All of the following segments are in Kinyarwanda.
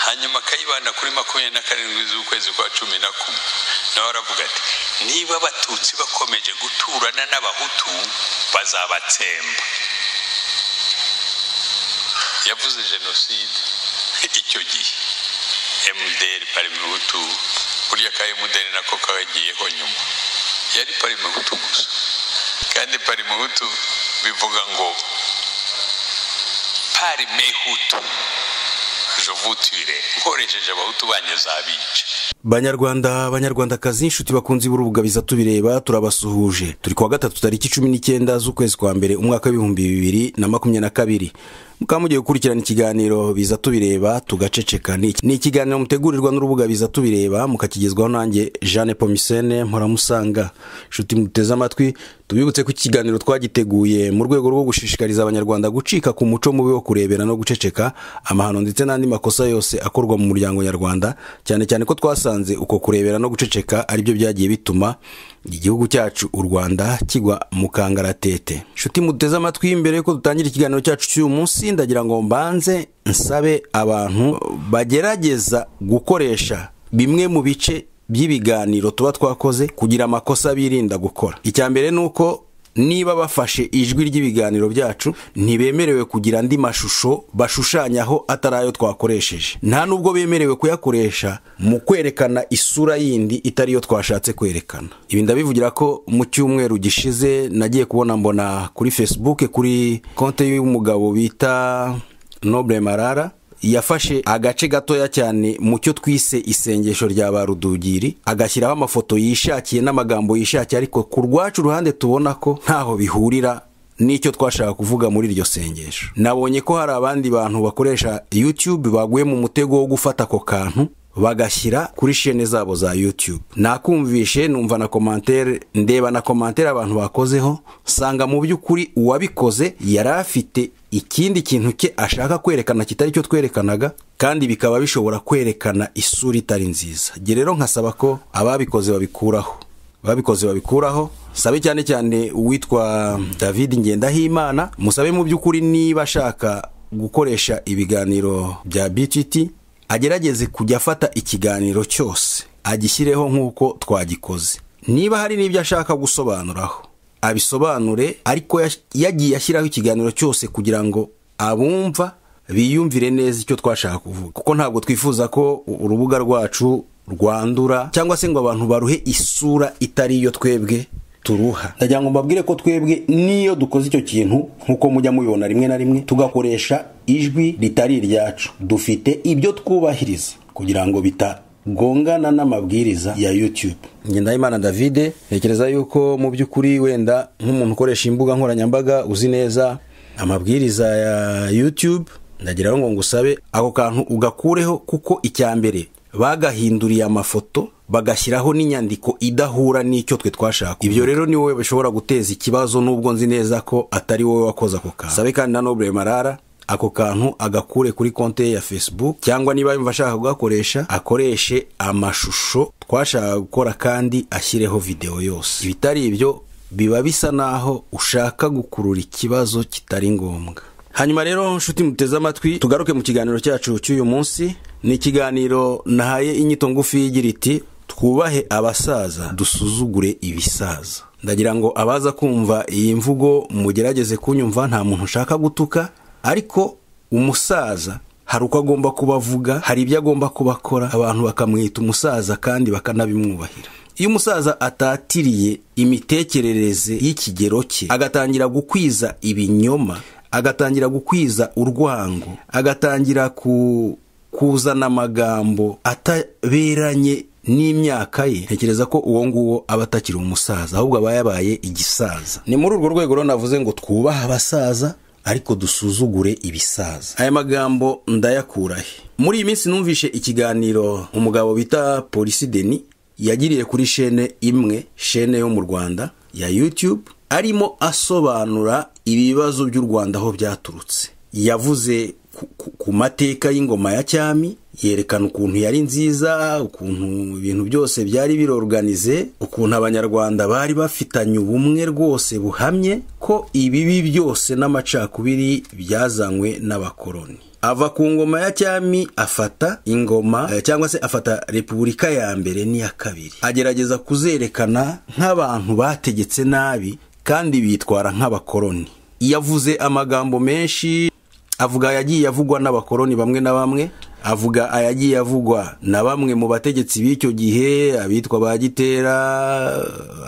hanyuma akayibana kuri makumyabiri na karindwi z'ukwezi kwa cumi na kumwe nawe aravuga ati niba abatutsi bakomeje guturana n'abahutu bazabatsemba yavuze jenoside icyo gihe mdr parima hutu burya ka mdr nako kagiyeho nyuma yari parima hutu gusa kandi parima hutu bivuga ngo parime hutu jovutire nkoresheje abahutu banyu zabica banyarwanda banyarwandakazi inshuti bakunze iburubuga biza tubireba turabasuhuje turi kuwa gatatu tariki cumi n'icyenda z'ukwezi kwa mbere umwaka w'ibihumbi bibiri na makumyabiri na kabiri mukaba mugiye gukurikirana ikiganiro biza tubireba tugaceceka ni iki- ni ikiganiro mutegurirwa n'urubuga biza tubireba mukakigezwaho nanjye jeanne pomisene mpora inshuti muteze amatwi tubibutse ko iki kiganiro twagiteguye mu rwego rwo gushishikariza abanyarwanda gucika ku muco mubi wo kurebera no guceceka amahano ndetse n'andi makosa yose akorwa mu muryango nyarwanda cyane cyane ko twasanze uko kurebera no guceceka aribyo byagiye bituma igihugu cyacu u rwanda kigwa mu kangaratete inshuti muteze amatwi imbere ko dutangira ikiganiro cyacu cy'uyu munsi ndagira ngo mbanze nsabe abantu bagerageza gukoresha bimwe mu bice by'ibiganiro tuba twakoze kugira amakosa birinda gukora icya mbere ni uko niba bafashe ijwi ry'ibiganiro byacu ntibemerewe kugira andi mashusho bashushanyaho atari ayo twakoresheje nta nubwo bemerewe kuyakoresha mu kwerekana isura yindi itari yo twashatse kwerekana ibi ndabivugira ko mu cyumweru gishize nagiye kubona mbona kuri facebook kuri konte y'umugabo bita noble marara yafashe agace gatoya cyane mu cyo twise isengesho rya ba rudugiri agashyiraho amafoto yishakiye n'amagambo yishakiye ariko ku rwacu uruhande tubona ko ntaho bihurira n'icyo twashaka kuvuga muri iryo sengesho nabonye ko hari abandi bantu bakoresha youtube baguye mu mutego wo gufata ako kantu bagashyira kuri shene zabo za youtube nakumvishe numva na komantere ndeba na komantere abantu bakozeho nsanga mu by'ukuri uwabikoze yari afite ikindi kintu cye ashaka kwerekana kitari cyo twerekanaga kandi bikaba bishobora kwerekana isura itari nziza njye rero nkasaba ko ababikoze babikuraho babikoze babikuraho sabe cyane cyane uwitwa david ngendahimana musabe mu by'ukuri niba ashaka gukoresha ibiganiro bya btt agerageze kujya afata ikiganiro cyose agishyireho nk'uko twagikoze niba hari n'ibyo ashaka gusobanuraho abisobanure ariko yash- yagiye ashyiraho ikiganiro cyose kugira ngo abumva biyumvire neza icyo twashaka kuvuga kuko ntabwo twifuza ko u- urubuga rwacu rwandura cyangwa se ngo abantu baruhe isura itari iyo twebwe turuha ndagira ngo mbabwire ko twebwe niyo dukoze icyo kintu nk'uko mujya mubibona rimwe na rimwe tugakoresha ijwi ritari iryacu dufite ibyo twubahiriza kugira ngo bitagongana n'amabwiriza ya youtube ngendahimana davide ntekereza yuko mu by'ukuri wenda nk'umuntu ukoresha imbuga nkoranyambaga uzi neza amabwiriza ya youtube ndagiraho ngo ngusabe ako kantu ugakureho kuko icya mbere bagahinduriye amafoto bagashyiraho n'inyandiko idahura n'icyo twe twashaka ibyo rero ni wowe bishobora guteza ikibazo nubwo nzi neza ko atari wowe wakoze ako kantu sabe kandi na noble marara ako kantu agakure kuri konti ye ya facebook cyangwa niba yumva ashaka kugakoresha akoreshe amashusho twashaka gukora kandi ashyireho videwo yose ibitari ibyo biba bisa naho ushaka gukurura ikibazo kitari ngombwa hanyuma rero nshuti muteze amatwi tugaruke mu kiganiro cyacu cy'uyu munsi ni ikiganiro nahaye inyito ngufi yigira iti twubahe abasaza dusuzugure ibisaza ndagira ngo abaza kumva iyi mvugo mugerageze kunyumva nta muntu ushaka gutuka ariko umusaza hari uko agomba kuba avuga hari ibyo agomba kuba akora abantu bakamwita umusaza kandi bakanabimwubahira iyo umusaza atatiriye imitekerereze y'ikigero cye agatangira gukwiza ibinyoma agatangira gukwiza urwango agatangira ku kuzana amagambo ataberanye n'imyaka ye ntekereza ko uwo nguwo aba atakiri umusaza ahubwo aba yabaye igisaza ni muri urwo rwego rero navuze ngo twubahe abasaza ariko dusuzugure ibisaza aya magambo ndayakurahe muri iyi minsi numvishe ikiganiro umugabo bita polisi deni yagiriye kuri shene imwe shene yo mu rwanda ya youtube arimo asobanura ibibazo by'u rwanda aho byaturutse yavuze ku- ku- ku mateka y'ingoma ya cyami yerekana ukuntu yari nziza ukuntu ibintu byose byari biroruganize ukuntu abanyarwanda bari bafitanye ubumwe rwose buhamye ko ibibi byose n'amacakubiri byazanywe n'abakoloni ava ku ngoma ya cyami afata ingoma eh, cyangwa se afata repubulika ya mbere n'iya kabiri agerageza kuzerekana nk'abantu bategetse nabi kandi bitwara nk'abakoloni yavuze amagambo menshi avuga ayagiye avugwa n'abakoloni bamwe na bamwe avuga ayagiye avugwa na bamwe mu bategetsi b'icyo gihe abitwa ba gitera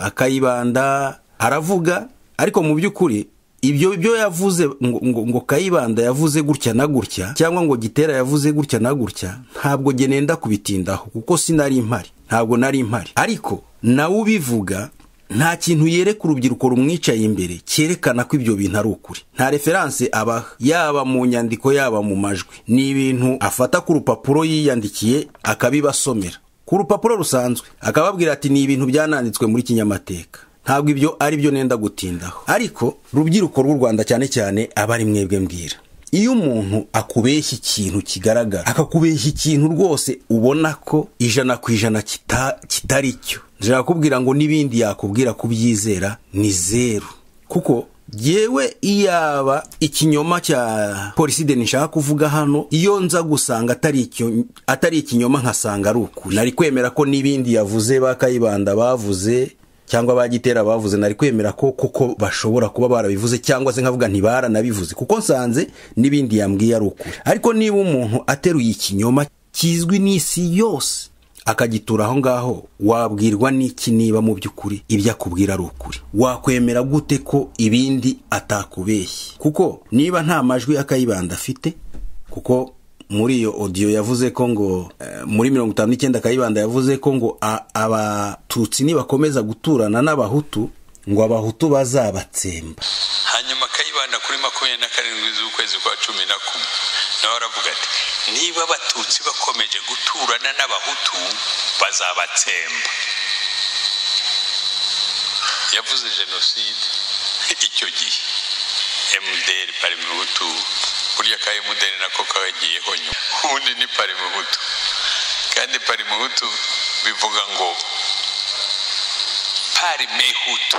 akayibanda aravuga ariko mu by'ukuri ibyo byo yavuze ngo, ngo, ngo kayibanda yavuze gutya na gutya cyangwa ngo gitera yavuze gutya na gutya ntabwo genenda kubitindaho kuko sinari impari ntabwo nari impari ariko nawe ubivuga nta kintu yereka urubyiruko rumwicaye imbere cyerekana ko ibyo bintu ari ukuri nta referanse abaha yaba mu nyandiko yaba mu majwi ni ibintu afata ku rupapuro yiyandikiye akabibasomera ku rupapuro rusanzwe akababwira ati ni ibintu byananditswe muri kinyamateka ntabwo ibyo ari byo nenda gutindaho ariko rubyiruko rw'u rwanda cyane cyane aba ari mwebwe mbwira iyo umuntu akubeshya ikintu kigaragara akakubeshya ikintu rwose ubona ko ijana ku ijana kita- kitari cyo nshaka kubwira ngo n'ibindi yakubwira kubyizera ni zeru kuko yewe iyaba ikinyoma cya poliside nshaka kuvuga hano iyo nza gusanga atari icyo- atari ikinyoma nkasanga ari ukuri nari kwemera ko n'ibindi yavuze ba kayibanda bavuze cyangwa ba gitera bavuze nari kwemera ko koko bashobora kuba barabivuze cyangwa se nkavuga ntibaranabivuze kuko nsanze n'ibindi yambwiye ari ukuri ariko niba umuntu ateruye ikinyoma kizwi n'isi yose akagitura aho ngaho wabwirwa n'iki niba mu by'ukuri ibyo akubwira ari ukuri wakwemera gute ko ibindi atakubeshye kuko niba nta majwi akayibanda afite kuko muri iyo odiyo yavuze ko ngo eh, muri mirongo itanu n'icyenda kayibanda yavuze ko ngo a- abatutsi nibakomeza guturana n'abahutu ngo abahutu bazabatsemba hanyuma akayibana kuri makumyabiri na karindwi z'ukwezi kwa cumi na kumwe nawe aravuga ati niba abatutsi bakomeje guturana n'abahutu bazabatsemba yavuze jenoside icyo gihe mdr parimuhutu burya ka mdr nako kagiyeho nyuma ubundi ni parimuhutu kandi parimuhutu bivuga ngo parimehutu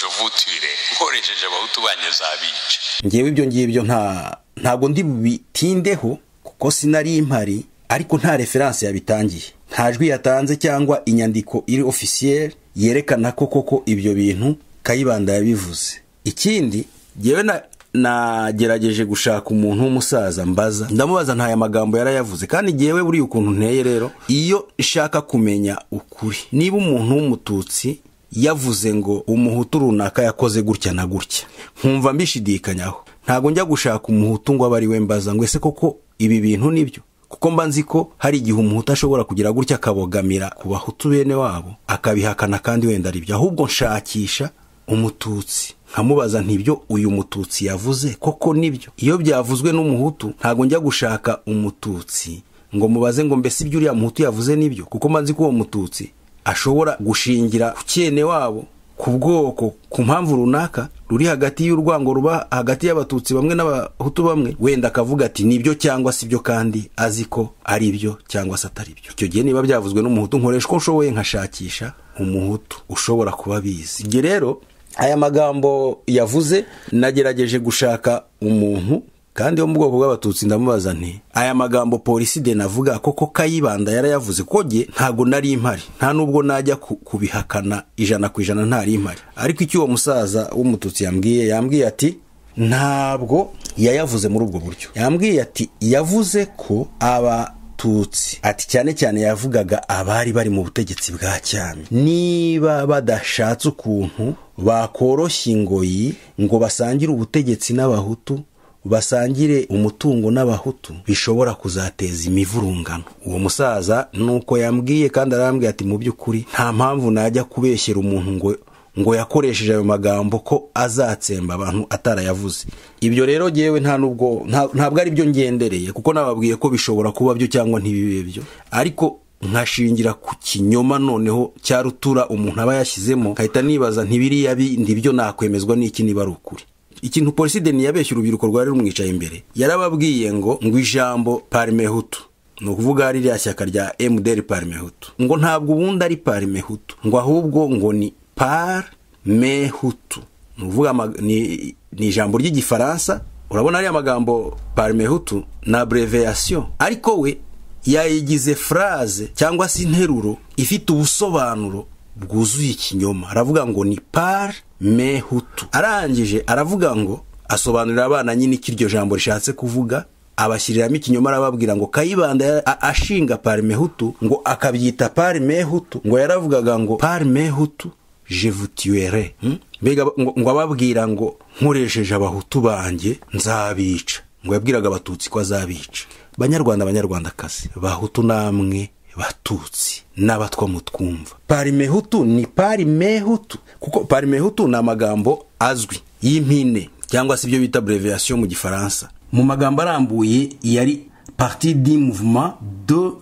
jovutire nkoresheje abahutu banyeze abica ngewe ibyo ngibyo nta ntabwo ndi bubitindeho kuko sinari impari ariko nta referanse yabitangiye nta jwi yatanze cyangwa inyandiko iri ofisiyeri yerekana ko koko ibyo bintu kayibanda yabivuze ikindi ngewe na nagerageje gushaka umuntu w'umusaza mbaza ndamubaza ntaya magambo yarayavuze kandi ngewe buriya ukuntu nteye rero iyo nshaka kumenya ukuri niba umuntu w'umututsi yavuze ngo umuhutu runaka yakoze gutya na gutya nkumva mbishidikanyaho ntabwo njya gushaka umuhutu ngo abe ari we mbaza ngo ese koko ibi bintu nibyo kuko mba nzi ko hari igihe umuhutu ashobora kugira gutya akabogamira ku bahutu bene wabo akabihakana kandi wenda ari byo ahubwo nshakisha umututsi nkamubaza ntibyo uyu mututsi yavuze koko nibyo iyo byavuzwe n'umuhutu ntabwo njya gushaka umututsi ngo mubaze ngo mbese ibyo uriya muhutu yavuze nibyo kuko mba nzi ko uwo mututsi ashobora gushingira ku cyene wabo ku bwoko ku mpamvu runaka ruri hagati y'urwango ruba hagati y'abatutsi bamwe n'abahutu bamwe wenda akavuga ati nibyo cyangwa si byo kandi azi ko ari byo cyangwa se atari byo icyo gihe niba byavuzwe n'umuhutu nkoresha uko nshoboye nkashakisha umuhutu ushobora kuba abizi ibyo rero aya magambo yavuze nagerageje gushaka umuntu kandi wo mu bwoko bw'abatutsi ndamubaza nti aya magambo poliside navuga koko kayibanda yarayavuze kuko jye ntabwo nari impari nta nubwo najya ku- kubihakana ijana ku ijana ntari impari ariko icyo uwo musaza w'umututsi yambwiye yambwiye ati ntabwo yayavuze muri ubwo buryo yambwiye ati yavuze ko aba abatutsi ati cyane cyane yavugaga abari bari mu butegetsi bwa cyami niba badashatse ukuntu bakoroshya ingoyi ngo basangire ubutegetsi n'abahutu basangire umutungo n'abahutu bishobora kuzateza imivurungano uwo musaza nuko yambwiye kandi arambwiye ati mu by'ukuri nta mpamvu najya kubeshyera umuntu ngo ngo yakoresheje ayo magambo ko azatsemba abantu atarayavuze ibyo rero ngewe nta nubwo nta- ntabwo ari byo ngendereye kuko nababwiye ko bishobora kuba byo cyangwa ntibibe byo ariko nkashingira ku kinyoma noneho cya rutura umuntu aba yashyizemo nkahita nibaza ntibiriya bindi byo nakwemezwa n'iki niba ari ukuri ikintu poliside ntiyabeshya urubyiruko rwari rumwicaye imbere yarababwiye ngo ngo ijambo parimehutu ni ukuvuga ririya shyaka rya mdr parimehutu ngo ntabwo ubundi ari parimehutu ngo ahubwo ngo ni parmehutu ni ukuvuga ni ijambo ry'igifaransa urabona ariya magambo parimehutu ni abreveyasiyo ariko we yayigize furaze cyangwa se interuro ifite ubusobanuro bwuzuye ikinyoma aravuga ngo ni parmehutu arangije aravuga ngo asobanurira abana nyine icyo iryo jambo rishatse kuvuga abashyiriramo ikinyoma arababwira ngo kayibanda ashinga parimehutu ngo akabyita parimehutu ngo yaravugaga ngo parimehutu jevutiyere mbega ngo ababwira ngo nkoresheje abahutu banjye nzabica ngo yabwiraga abatutsi ko azabica banyarwanda abanyarwandakazi bahutu namwe batutsi n'abatwa mutwumva parimehutu ni parimehutu kuko parimehutu ni amagambo azwi y'impine cyangwa se ibyo bita breviyasiyo mu gifaransa mu magambo arambuye yari parti di mouvement de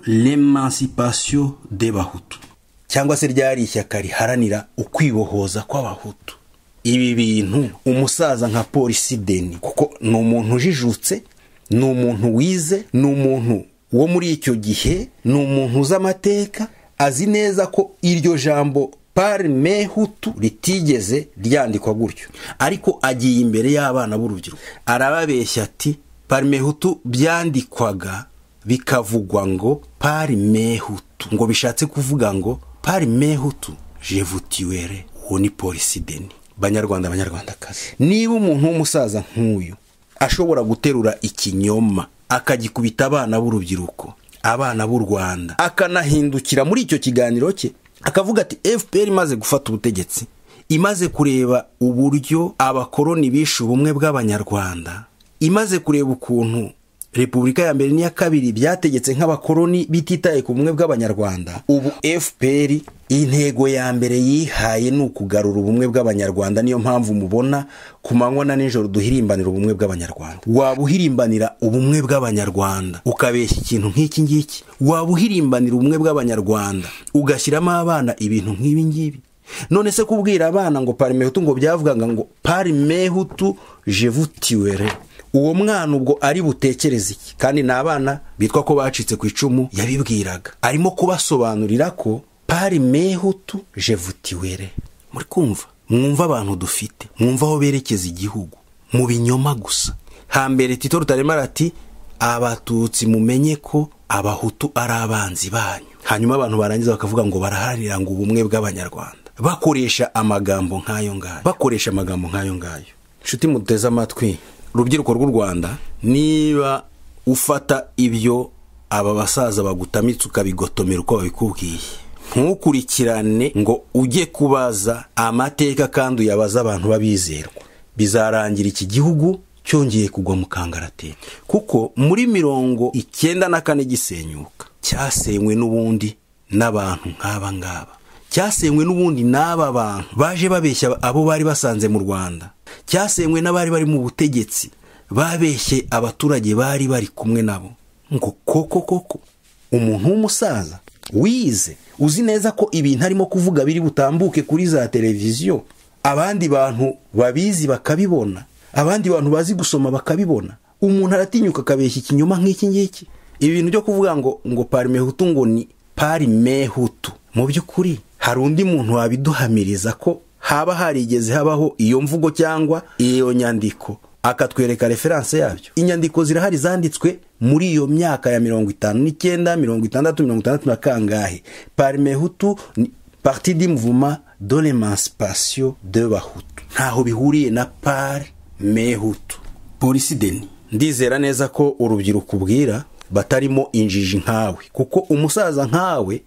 l'emancipation de bahutu cyangwa se ryari ishyaka riharanira ukwibohoza kw'abahutu ibi bintu umusaza nka polisi deni kuko ni umuntu ujijutse ni umuntu wize ni umuntu wo muri icyo gihe ni umuntu uzi amateka azi neza ko iryo jambo parimehutu ritigeze ryandikwa gutyo ariko agiye imbere y'abana b'urubyiruko arababeshya ati parimehutu byandikwaga bikavugwa ngo parimehutu ngo bishatse kuvuga ngo parimehutu jevutiwere uwo ni polisi deni banyarwanda banyarwandakazi niba umuntu w'umusaza nk'uyu ashobora guterura ikinyoma akagikubita abana b'urubyiruko abana b'u rwanda akanahindukira muri icyo kiganiro cye akavuga ati fpr imaze gufata ubutegetsi imaze kureba uburyo abakoroni bishe ubumwe bw'abanyarwanda imaze kureba ukuntu repubulika ya mbere n'iya kabiri byategetse nk'abakoroni bititaye ku bumwe bw'abanyarwanda ubu fpr intego ya mbere yihaye ni ukugarura ubumwe bw'abanyarwanda niyo mpamvu mubona ku manywa na nijoro duhirimbanira ubumwe bw'abanyarwanda waba uhirimbanira ubumwe bw'abanyarwanda ukabeshya ikintu nk'iki ngiki waba uhirimbanira ubumwe bw'abanyarwanda ugashyiramo abana ibintu nk'ibi ngibi none se kubwira abana ngo parimehutu ngo byavugaga ngo parimehutu jevutiwere uwo mwana ubwo ari butekereze iki kandi ni abana bitwa ko bacitse ku icumu yabibwiraga arimo kubasobanurira ko pari mehutu jevutiwere muri kumva mwumva abantu dufite mwumva aho berekeza igihugu mu binyoma gusa hambere tito rutarema arati abatutsi mumenye ko abahutu ari abanzi banyu hanyuma abantu barangiza bakavuga ngo baraharanira ngo ubumwe bw'abanyarwanda bakoresha amagambo nk'ayo ngayo bakoresha amagambo nk'ayo ngayo nshuti muteze amatwi urubyiruko rw'u rwanda niba ufata ibyo aba basaza bagutamitse ukabigotomera uko babikubwiye ntukurikirane ngo ujye kubaza amateka kandi uyabaze abantu babizerwa bizarangira iki gihugu cyongeye kugwa mu kangaratete kuko muri mirongo icyenda na kane gisenyuka cyasenywe n'ubundi n'abantu nk'aba ngaba cyasenywe n'ubundi n'aba bantu baje babeshya abo bari basanze mu rwanda cyasenywe n'abari bari mu butegetsi babeshye abaturage bari bari kumwe nabo ngo koko koko umuntu w'umusaza wize uzi neza ko ibintu arimo kuvuga biri butambuke kuri za televiziyo abandi bantu babizi bakabibona abandi bantu bazi gusoma bakabibona umuntu aratinyuka akabeshya ikinyoma nk'iki ngiki ibi bintu byo kuvuga ngo ngo parimehutu ngo ni parimehutu mu by'ukuri hari undi muntu wabiduhamiriza ko haba harigeze habaho iyo mvugo cyangwa iyo nyandiko akatwereka referanse yabyo inyandiko zirahari zanditswe muri iyo myaka ya mirongo itanu n'icyenda mirongo itandatu mirongo itandatu na kangahe parimehutu parti di muvuma de l'emancipation de bahutu ntaho bihuriye na par mehutu polisi deni ndizera neza ko urubyiruko ubwira batarimo injiji nkawe kuko umusaza nkawe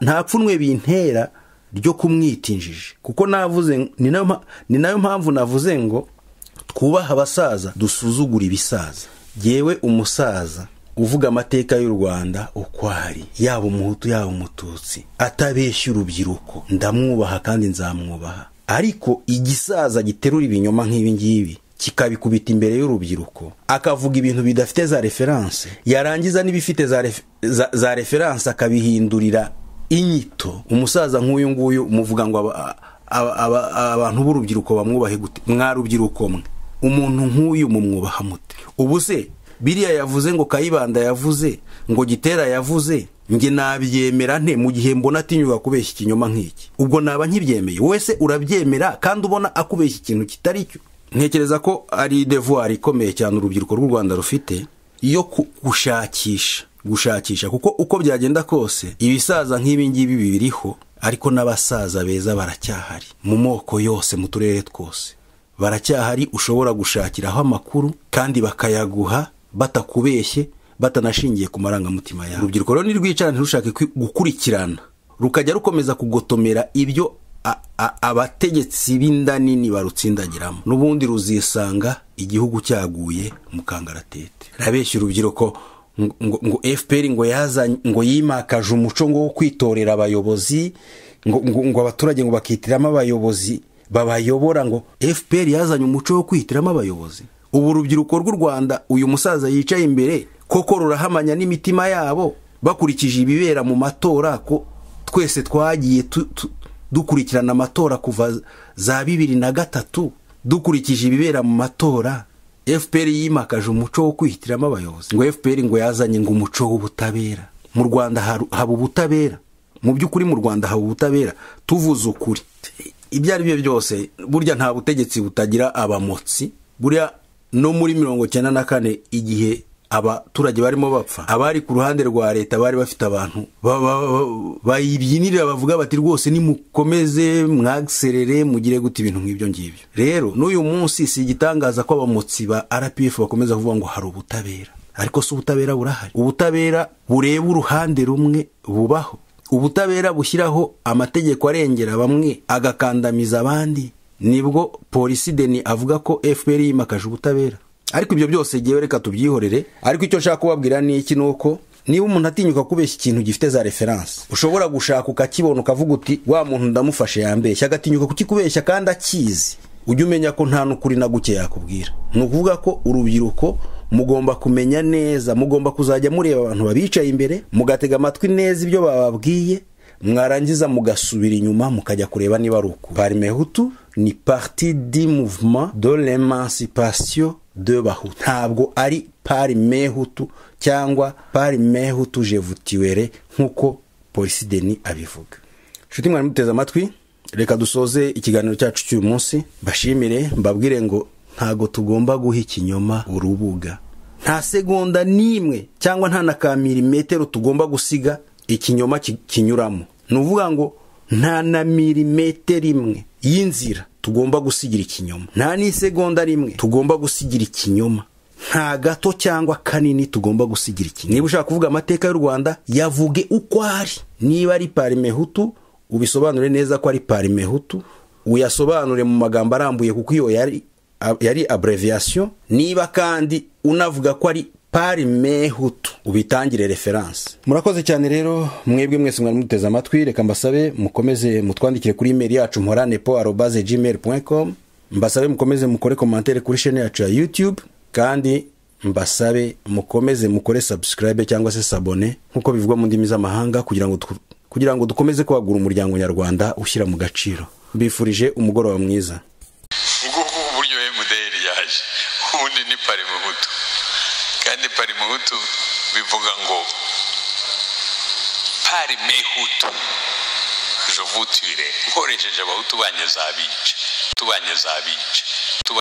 nta pfunwe bintera ryo kumwita injiji kuko navuze ni nayo mpamvu navuze ngo twubaha abasaza dusuzugura ibisaza yewe umusaza uvuga amateka y'u rwanda uko ari yaba umuhutu yaba umututsi atabeshya urubyiruko ndamwubaha kandi nzamwubaha ariko igisaza giterura ibinyoma nk'ibi ngibi kikabikubita imbere y'urubyiruko akavuga ibintu bidafite za referanse yarangiza n'ibifite za referanse akabihindurira inyito umusaza nk'uyu nguyu muvuga ngo abantu b'urubyiruko bamwubahe gute mwarubyiruko mwe umuntu nk'uyu mumwubaha mute ubu se biriya yavuze ngo kayibanda yavuze ngo gitera yavuze nge nabyemera nte mu gihe mbona atinyuka kubeshya ikinyoma nk'iki ubwo naba nkibyemeye wowe se urabyemera kandi ubona akubeshya ikintu kitari cyo ntekereza ko ari devuwari ikomeye cyane urubyiruko rw'u rwanda rufite yo ku- gushakisha gushakisha kuko uko byagenda kose ibisaza nk'ibi ngibi bibiriho ariko n'abasaza beza baracyahari mu moko yose mu turere twose baracyahari ushobora gushakiraho amakuru kandi bakayaguha batakubeshye batanashingiye ku marangamutima yawe urubyiruko rero ntirwicara ntirushake kwi- gukurikirana rukajya rukomeza kugotomera ibyo a- a- abategetsi b'inda nini barutsindagiramo n'ubundi ruzisanga igihugu cyaguye mu kangaratete rabeshya urubyiruko ngo- ngo ngo fpr ngo yazanye ngo yimakaje umuco ngo wo kwitorera abayobozi ngo, ngo, ngo abaturage ngo bakitiramo abayobozi babayobora ngo fpr yazanye umuco wo kwihitiramo abayobozi ubu urubyiruko rw'u rwanda uyu musaza yicaye imbere koko rurahamanya n'imitima yabo bakurikije ibibera mu matora ko twese twagiye tu- tu- dukurikirana amatora kuva za bibiri na gatatu dukurikije ibibera mu matora fpr yimakaje umuco wo kwihitiramo abayobozi ngo fpr ngo yazanye ngo umuco w'ubutabera mu rwanda haru- haba ubutabera mu by'ukuri mu rwanda haba ubutabera tuvuze ukuri ibyo ari byo byose burya nta butegetsi butagira abamotsi burya no muri mirongo cyenda na kane igihe abaturage barimo bapfa abari ku ruhande rwa leta bari bafite abantu ba- ba- ba- bayibyinirira bavuga bati rwose nimukomeze mwagiserere mugire gute ibintu nk'ibyo ngibyo rero n'uyu munsi si igitangaza ko abamotsi ba rpf bakomeza kuvuga ngo hari ubutabera ariko si ubutabera burahari ubutabera bureba uruhande rumwe bubaho ubutabera bushyiraho amategeko arengera bamwe agakandamiza abandi nibwo polisi deni avuga ko fpr yimakaje ubutabera ariko ibyo byose jyewe reka tubyihorere ariko icyo nshaka kubabwira ni iki ni uko niba umuntu atinyuka kubeshya ikintu gifite za referanse ushobora gushaka ukakibona ukavuga uti wa muntu ndamufashe yambeshya agatinyuka kukikubeshya kandi akizi ujye umenya ko nta n'ukuri na guke yakubwira ni ukuvuga ko urubyiruko mugomba kumenya neza mugomba kuzajya mureba abantu babicaye imbere mugatega amatwi neza ibyo bababwiye mwarangiza mugasubira inyuma mukajya kureba niba ari uku parimehutu ni parti di mouvement de l'emancipation de bahutu ntabwo ari parimehutu cyangwa parimehutu jevutiwere nk'uko polisi deni abivuga nshuti mwari muteze amatwi reka dusoze ikiganiro cyacu cy'uyu munsi mbashimire mbabwire ngo ntago tugomba guha ikinyoma urubuga nta segonda n'imwe cyangwa nta na ka milimetero tugomba gusiga ikinyoma ki- kinyuramo ni ukuvuga ngo nta na milimetero imwe y'inzira tugomba gusigira ikinyoma nta n'isegonda rimwe tugomba gusigira ikinyoma nta gato cyangwa kanini tugomba gusigira ikinyoma niba ushaka kuvuga amateka y'u rwanda yavuge uko ari niba ari parimehutu ubisobanure neza ko ari parimehutu uyasobanure mu magambo arambuye kuko iyo yari yari abreviyasiyo niba kandi unavuga ko ari parimehutu ubitangire referanse murakoze cyane rero mwebwe mwese mwari muteze amatwi reka mbasabe mukomeze mutwandikire kuri imeri yacu mporanepo arobaze gmail com mbasabe mukomeze mukore komantere kuri shene yacu ya youtube kandi mbasabe mukomeze mukore subscribe cyangwa se sabone nk'uko bivugwa mu ndimi z'amahanga kugira ngo tu- kugira ngo dukomeze kwagura umuryango nyarwanda ushyira mu gaciro mbifurije umugoroba mwiza ubwo ngubu uburyo emuderi yaje ubundi ni parimuhutu kandi parimuhutu bivuga ngo parimehutu jovutire nkoresheje abahutu banjye zabica tubanjye zabica